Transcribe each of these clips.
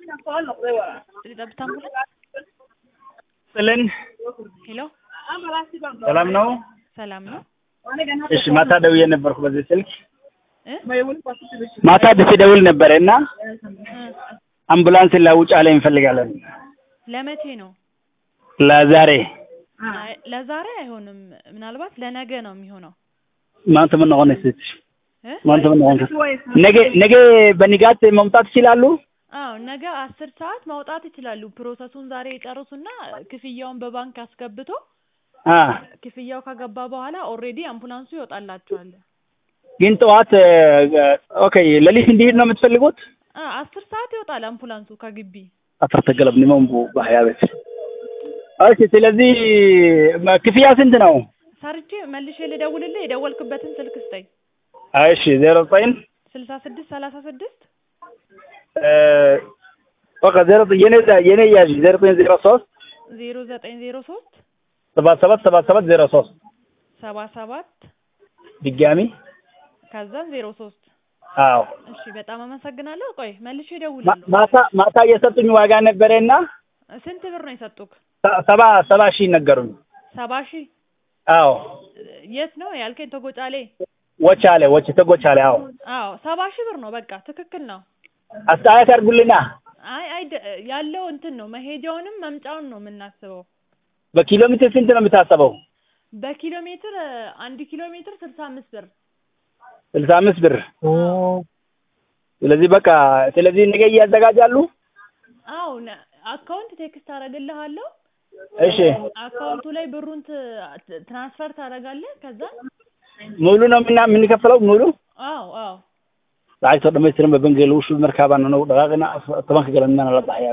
ጠብታ አምቡላንስ ጥልን ሄሎ፣ ሰላም ነው? ሰላም ነው እሺ ማታ ደውዬ ነበርኩ በዚህ ስልክ እ ማታ ደውል ነበረ እና እ አምቡላንስ ላውጫሌ እንፈልጋለን ለመቼ ነው? ለዛሬ አይ ለዛሬ አይሆንም። ምናልባት ለነገ ነው የሚሆነው ማንተ ምን ሆነ ስት እ ማንተ ምን ሆነ ነገ ነገ በንጋት መምጣት ይችላሉ? አዎ ነገ አስር ሰዓት ማውጣት ይችላሉ። ፕሮሰሱን ዛሬ የጨርሱና ክፍያውን በባንክ አስገብቶ አ ክፍያው ከገባ በኋላ ኦልሬዲ አምቡላንሱ ይወጣላቸዋል። ግን ጠዋት ኦኬ ሌሊት እንዲሄድ ነው የምትፈልጉት? አ አስር ሰዓት ይወጣል አምቡላንሱ ከግቢ። አፈር ተገለብኒ መንቡ ባህያ ቤት እሺ ስለዚህ ክፍያ ስንት ነው? ሰርቼ መልሼ ልደውልልህ የደወልክበትን ስልክ ስጠኝ። እሺ ዜሮ ዘጠኝ ስልሳ ስድስት ሰላሳ ስድስት በቃ ዜሮ የኔ የኔ ያዥ ዜሮ ዘጠኝ ዜሮ ሶስት ዜሮ ዘጠኝ ዜሮ ሶስት ሰባት ሰባት ሰባት ሰባት ዜሮ ሶስት ሰባ ሰባት ድጋሚ ከዛን ዜሮ ሶስት አዎ እሺ በጣም አመሰግናለሁ። ቆይ መልሼ ማ- እደውላለሁ። ማታ ማታ የሰጡኝ ዋጋ ነበረና ስንት ብር ነው የሰጡክ? ሰ- ሰባ ሰባ ሺህ ነገሩኝ። ሰባ ሺህ አዎ የት ነው ያልከኝ? ተጎጫሌ። ወቻሌ ወች ተጎቻሌ አዎ አዎ ሰባ ሺህ ብር ነው። በቃ ትክክል ነው። አስተያየት አድርጉልና አይ አይ ደ- ያለው እንትን ነው መሄጃውንም መምጫውን ነው የምናስበው። በኪሎ ሜትር ስንት ነው የምታሰበው? በኪሎ ሜትር እ፣ አንድ ኪሎ ሜትር ስልሳ አምስት ብር። ስልሳ አምስት ብር። ስለዚህ በቃ ስለዚህ ነገ እያዘጋጃሉ። አዎ ነ- አካውንት ቴክስት አደርግልሃለሁ። እሺ አካውንቱ ላይ ብሩን ት- ትራንስፈር ታደርጋለህ። ከዛ ሙሉ ነው ምና የምንከፍለው ሙሉ አዎ አዎ lacagtoo dhammaystiran ba bangiga lagu shubi markaabaan anagu dhaqaaqina tobanka galanimana la baxayaa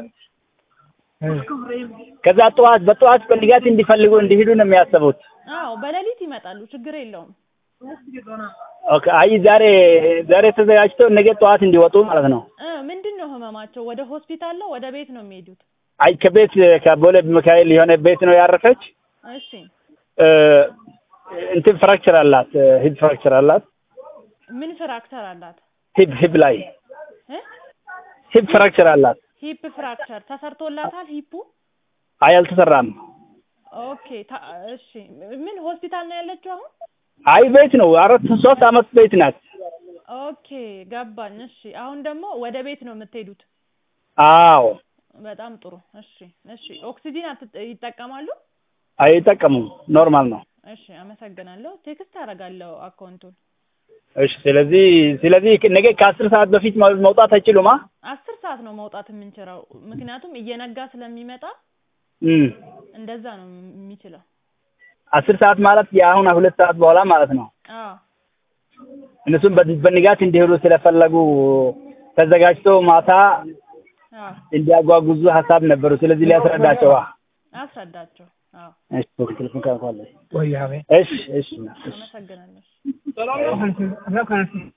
ከዛ ጠዋት በጠዋት በንጋት እንዲፈልጉ እንዲሄዱ ነው የሚያስቡት። አዎ በሌሊት ይመጣሉ። ችግር የለውም። ኦኬ አይ ዛሬ ዛሬ ተዘጋጅተው ነገ ጠዋት እንዲወጡ ማለት ነው። እ ምንድን ነው ህመማቸው? ወደ ሆስፒታል ነው ወደ ቤት ነው የሚሄዱት? አይ ከቤት ከቦሌ ሚካኤል የሆነ ቤት ነው ያረፈች። እሺ እ እንትን ፍራክቸር አላት፣ ሂፕ ፍራክቸር አላት። ምን ፍራክቸር አላት? ሂፕ ሂፕ ላይ እ ሂፕ ፍራክቸር አላት። ሂፕ ፍራክቸር ተሰርቶላታል ሂፑ? አይ አልተሰራም። ኦኬ ታ- እሺ ምን ሆስፒታል ነው ያለችው አሁን? አይ ቤት ነው አራት ሶስት አመት ቤት ናት። ኦኬ ገባኝ። እሺ አሁን ደግሞ ወደ ቤት ነው የምትሄዱት? አዎ በጣም ጥሩ። እሺ እሺ ኦክሲጂን አትጠ- ይጠቀማሉ? አይጠቀሙም፣ ኖርማል ነው። እሺ አመሰግናለሁ። ቴክስት አደርጋለሁ አካውንቱን። እሺ ስለዚህ ስለዚህ ነገ ከአስር ሰዓት በፊት መ- መውጣት አይችሉማ? አስር ሰዓት ነው መውጣት የምንችለው፣ ምክንያቱም እየነጋ ስለሚመጣ እም እንደዛ ነው የሚችለው። አስር ሰዓት ማለት የአሁን ሁለት ሰዓት በኋላ ማለት ነው። አዎ እነሱም በ- በንጋት እንዲሄዱ ስለፈለጉ ተዘጋጅቶ ማታ አዎ እንዲያጓጉዙ ሀሳብ ነበሩ። ስለዚህ ሊያስረዳቸው አስረዳቸው። አዎ እሺ ቴሌፎን ካንኳለ እሺ እሺ እሺ አመሰግናለሁ።